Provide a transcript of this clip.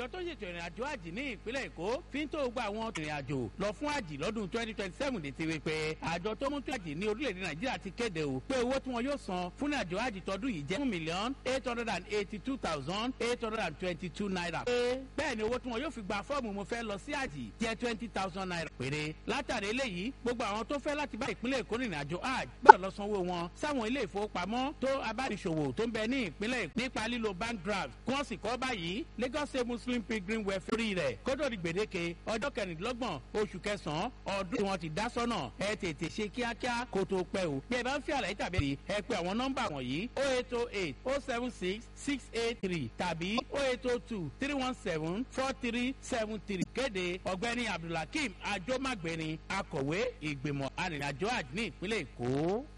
tó ṣètò ìrìn àjò àjì ní ìpínlẹ̀ èkó fi ń tó gba àwọn ìrìn àjò lọ fún àjì lọ́dún twenty twenty seven létí wípé àjọ tó mú tó àjì ní orílẹ̀-èdè nàìjíríà ti kéde o pé owó tí wọn yóò san fún àjò àjì tọdún yìí jẹ́ one million eight hundred and eighty two thousand eight hundred and twenty two naira. pé bẹ́ẹ̀ ni owó tí wọn yóò fi gba fọ́ọ̀mù mo fẹ́ lọ sí àjì jẹ́ twenty thousand naira péré. látàrí eléyìí gbogbo àwọn tó fẹ́ láti bá ìpínlẹ̀ èkó rìnrìn àjò àjì gbọ́dọ̀ lọ sanwó wọn sáwọn ilé ìfowópamọ́ tó abániṣòwò tó ń bẹ ní ìpínlẹ̀ èkó nípa lílo bank draft kí wọ́n sì kọ́ báyìí lagos state muslim pilgrim welfare rẹ̀ kótó di gbèdéke ọjọ́ kẹrìndínlọ́gbọ̀n oṣù kẹsàn-án ọdún tí wọ́n ti dá sọ́nà ẹ tètè ṣe kíákíá kó tó pẹ́ o bí ẹ bá ń fi àlàyé tàbí ẹ pé àwọn nọ́mbà wọ̀nyí o eight o eight o seven six six eight three tàbí o eight o two three one seven four three seven three kéde ọ̀gbẹ́ni abdulhakeem ajomagbeni akọ̀wé ìgbìmọ̀ arìnrìnàjò àjò ní ìpínlẹ̀ èkó.